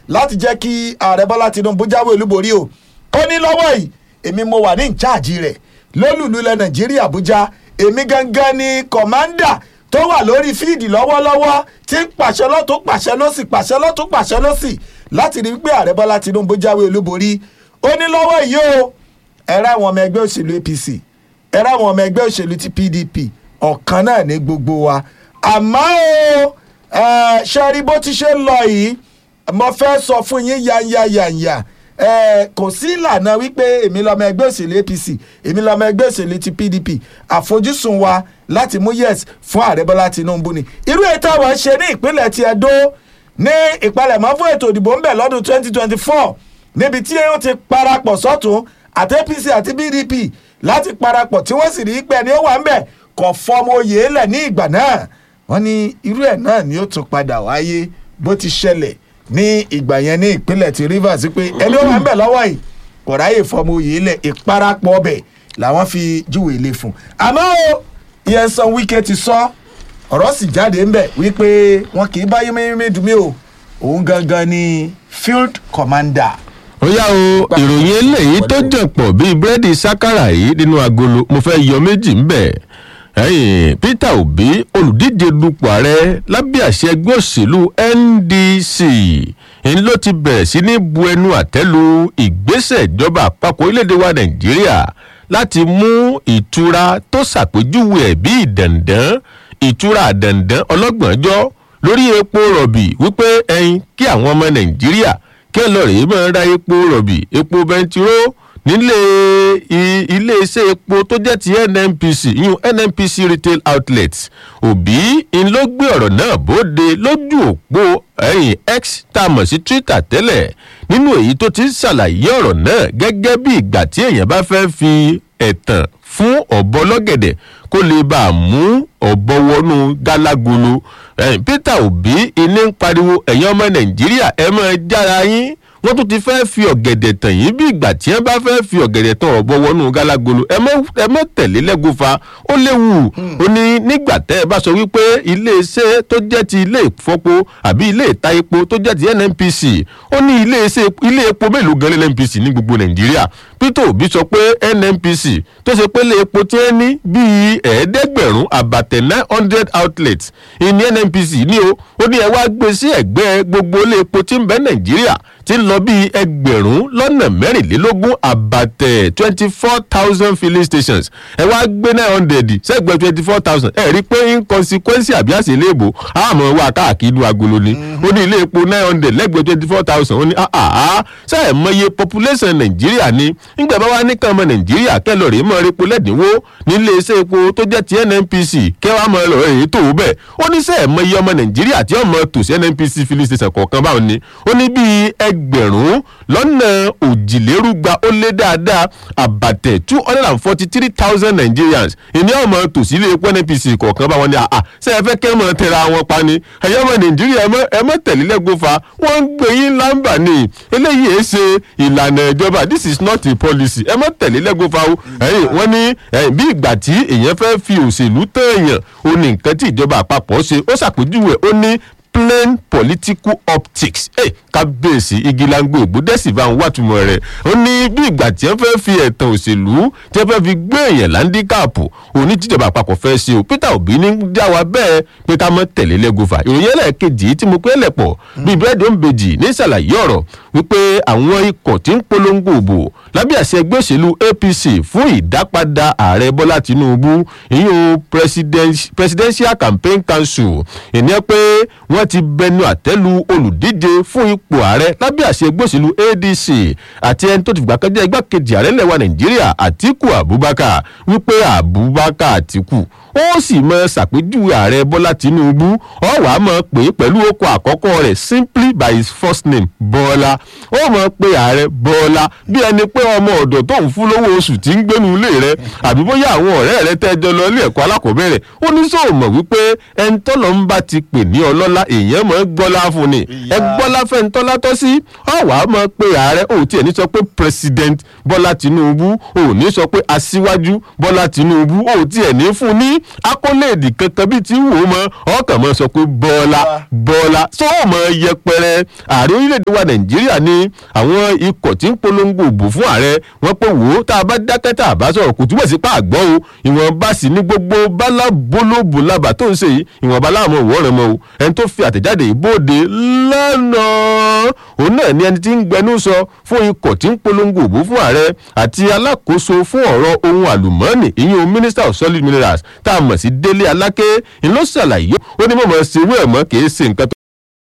láti jẹ́ kí ààrẹ bọ́lá tinubu jáwé olúborí o ó ní lọ́wọ́ yìí èmi mo wà ní ìcháàjì rẹ̀ lólùlú ilẹ̀ nàìjíríà àbújá èmi gangan ni kọ̀mándà tó wà lórí fíìdì lọ́wọ́lọ́wọ́ tí ń pàṣẹ lọ́tún pàṣẹ lọ́sì pàṣẹ lọ́tún pàṣẹ lọ́sì láti rí pé ààrẹ bọ́lá tinubu jáwé olúborí ó ní lọ́wọ́ yìí o ẹ̀rọ àwọn ọmọ ẹgbẹ́ òṣèlú apc ẹ̀rọ àwọn ọmọ ẹgbẹ́ òṣèlú ti pdp ọ̀kan náà ní gbogbo wa àmọ́ o ẹ̀, ṣe rí bó ti ṣe ń lọ yìí mo fẹ́ sọ fún yín yanyanyanya ẹ kò sí ìlànà wípé èmi lọmọ ẹgbẹ́ òṣèlú apc èmi lọmọ ẹgbẹ́ òṣèlú ti pdp àfojúsùn wa láti mú yes fún ààrẹ bọ́lá tinubu ni irú ètò àwọn ṣe ní ìpínlẹ̀ ti edo ní ìpalẹ̀mọ́ fún ètò ìdìbò ń bẹ̀ lọ́dún 2024 níbi tí ó ti parapọ̀ sọ́tún àti apc àti pdp láti parapọ̀ tí wọ́n sì rí pé ẹni ó wà ń bẹ̀ kò fọmọ oyè lẹ̀ ní ìgbà náà wọ́n ní irú ẹ̀ náà ni ó tún padà wáyé bó ti ṣẹlẹ̀ ní ìgbà yẹn ní ìpínlẹ̀ ti rivers pé ẹni ó wà ń bẹ̀ lọ́wọ́ yìí kò ráyè fọmọ oyè lẹ̀ ìparapọ̀ ọbẹ̀ làwọn fi júwèé lé fún un àmọ́ o ìyẹn san wíkẹ́ ti sọ ọ̀rọ̀ sì jáde ń bẹ̀ wípé wọn kì í bá yéméyémé dùn mí o òun gangan ni field commander ó yá o ìròyìn eléyìí tó jàn pọ̀ bíi búrẹ́dì sákàrà yìí nínú agolo mo fẹ́ yọ méjì ń bẹ̀ ẹ̀yìn peter obi olùdíje dupò ààrẹ lábẹ́ àṣẹ ẹgbẹ́ òṣèlú ndc ń ló ti bẹ̀rẹ̀ sí ní bu ẹnu àtẹ́lu ìgbésẹ̀ ìjọba àpapọ̀ orílẹ̀-èdè wa nàìjíríà láti mú ìtura tó ṣàpèjúwe ẹ̀ bí ìdàndán ìtura àdàndán ọlọ́gbọ̀njọ́ lórí epo rọ̀bì wípé ẹyin kí àwọn ọmọ nàìjíríà kí ẹ lọ rèé máa ra epo rọ̀bì epo bẹntiró nílé i- iléeṣẹ́ epo tó jẹ́ ti nnpc yún nnpc retail outlets òbí ń ló gbé ọ̀rọ̀ náà bóde lójú òpó ẹ̀yìn x tá a mọ̀ sí twitter tẹ́lẹ̀ nínú èyí tó ti ń ṣàlàyé ọ̀rọ̀ náà gẹ́gẹ́ bí ìgbà tí èèyàn bá fẹ́ fi ẹ̀tàn fún ọ̀bọ lọ́gẹ̀dẹ̀ kó lè bá a mú ọ̀bọ wọnú gálágolo ẹ̀yìn peter obi iní ń pariwo ẹ̀yin ọmọ nàìjíríà ẹ máa jára yín wọ́n tún ti fẹ́ fi ọ̀gẹ̀dẹ̀ tàn yín bí ìgbà tí wọ́n bá fẹ́ fi ọ̀gẹ̀dẹ̀ tàn ọ̀bọ wọnú gálágolo ẹ mọ́ ẹ mọ́ tẹ̀lé lẹ́gùnfà ó léwu ó ní nígbà tẹ́ ẹ bá sọ wípé iléeṣẹ́ tó jẹ́ ti ilé ìfọpo àbí ilé ìta epo tó jẹ́ ti nnpc ó ní iléeṣẹ́ ilé epo mélòó gan lé nnpc ní gbogbo nàìjíríà peter obi sọ pé nnpc tó ṣe pé ilé epo tí wọ́n ní bíi ẹ̀ẹ́dẹ́gbẹ̀rún àbàtẹ̀ nine hundred outlets ìní nnpc ní o ó ní ẹ wá gbé sí ẹ̀gbẹ́ gbogbo ilé epo tí ń bẹ nàìjíríà tí ń lọ bíi ẹgbẹ̀rún lọ́nà mẹ́rìnlélógún àbàtẹ̀ twenty four thousand filling stations ẹ wá gbé nine hundred sẹ́gbẹ̀ẹ́ twenty four thousand ẹ rí i pé inconsequence àbí àṣìlẹ́bù àmọ́ wà káàkiri inú agolo ni ó ní ilé epo nine hundred lẹ́gbẹ̀ẹ́ twenty four thousand ó ní àhà sẹ́ẹ̀ mọye population nàìjíríà ni nígbà bá wà nìkan ọmọ nàìjíríà kẹlọ rèé mọ epo lẹ́dínwó nílé iṣẹ́ epo tó jẹ́ ti nnpc kẹwàá mọ ẹlọ èyí tó bẹ́ẹ̀ ó ní sẹ́ẹ̀ mọye ọmọ nàìjíríà tí ọmọ tòsí nnpc filling station kọ̀ọ̀kan báwọn ni ó ní bíi ẹgbẹ̀rún lọ́nà òjìlérúgba ó lé dáadáa àbàtẹ̀ two hundred and forty three thousand nigerians ìní ọmọ tòsí ilé epo nnpc kọ̀ọ̀kan báwọn ni àà sẹ́ẹ̀ fẹ́ kẹ́ mọ̀ tẹ̀ra wọn pa ni ẹ̀yọ́ ọmọ nàìjíríà ẹ mọ́- ẹ mọ́ tẹ̀lé lẹ́gbọ́fà wọ́n ń gbé yín lámbà ni eléyìí ẹ̀ ṣe ìlànà ìjọba this is not a policy ẹ mọ́ tẹ̀lé lẹ́gbọ́fà o ẹ̀yìn wọ́n ní ẹ̀yìn bí ìgbà tí èèyàn fẹ́ fi òṣèlú tán èèyàn ó ní nǹkan tí ìjọba àpapọ̀ ṣe ó ṣàpèjúwe ó ní plain political optics ẹ kábíyèsí igi lango ìgbódẹ́sì bá ń wàtúmọ̀ rẹ̀ ó ní bí ìgbà tí wọ́n fẹ́ fi ẹ̀tàn òṣèlú tí wọ́n fẹ́ fi gbé èèyàn láńdíkàpù òní tíjọba àpapọ̀ fẹ́ ṣe o peter obi ní dá wa bẹ́ẹ̀ pé ká mọ́ tẹ̀lé lẹ́gọ́fà ìròyìn ẹlẹ́ẹ̀kejì tí mo pé lẹ̀pọ̀ bíi bẹ́ẹ̀dì òǹbejì ní ṣàlàyé ọ̀rọ̀ wípé àwọn ikọ̀ tí ń polongo òbò lábẹ́ àṣẹ ẹgbẹ́ òṣèlú apc fún ìdápadà ààrẹ bọ́lá tinubu ìyún president- presidential campaign council ìní pé wọ́n ti bẹnu àtẹ́lu olùdíje fún ipò ààrẹ lábẹ́ àṣẹ ẹgbẹ́ òṣèlú adc àti ẹni tó ti fìgbà kan jẹ́ igbákejì ààrẹ lẹ́wà nàìjíríà àtiku abubakar wípé abubakar àtiku ó sì mọ ṣàpèjúwe ààrẹ bọ́lá tinubu ó wàá mọ̀ pé pẹ̀lú okò àkọ́kọ́ rẹ̀ simply by his first name bọ́lá ó mọ̀ pé ààrẹ bọ́lá bí ẹni pé ọmọ ọ̀dọ̀ tó ń fún lówó oṣù tí ń gbénu ilé rẹ̀ àbí bóyá àwọn ọ̀rẹ́ rẹ̀ tẹ́jọ lọ ilé ẹ̀kọ́ alákọ̀ọ́bẹ̀rẹ̀ ó ní sọ mọ̀ wípé ẹni tọ́lọ́ ń bá ti pè ní ọlọ́lá èèyàn mọ̀ ń gbọ́lá fún ni ẹ gbọ́lá fẹ́ ń tọ́lọ́ bọ́lá tọ́ sí ọ̀wá mọ̀ pé ààrẹ ò tiẹ̀ ní sọ pé president bọ́lá tinubu ò ní sọ pé aṣíwájú bọ́lá tinubu ò tiẹ̀ ní fún ní akólèdì kankan bíi ti wò ó mọ ọkàn mọ́ sọ pé bọ́lá bọ́lá tó o mọ yẹpẹrẹ ààrẹ orílẹ̀-èdè wa nàìjíríà ní àwọn ikọ̀ tí ń polongo òbò fún ààrẹ wọ́n pé wò ó tá a bá dákẹ́ tá a bá sọ̀rọ̀ kò túbọ̀ sí pa àgbọ̀ o ìwọ̀nba sì ní gbogbo bálábólóbò lábà tó ń ṣe yìí ìwọ̀nba láàmú òwúrọ̀ mọ́ o ẹni tó fi àtẹ̀jáde ìbòde lánàá òun náà ni ẹni tí ń gbẹnu sọ fún ikọ̀ tí ń polongo òbò fún ààrẹ àti alákòóso fún ọ̀rọ̀ ohun àlùmọ́ọ́nì ìyún minister of solid minerals tá a mọ̀ sí délé aláké ńlọ ṣàlàyé ó ní mọ̀mọ́ ṣerú ẹ̀ mọ́ kì í ṣe nǹkan tó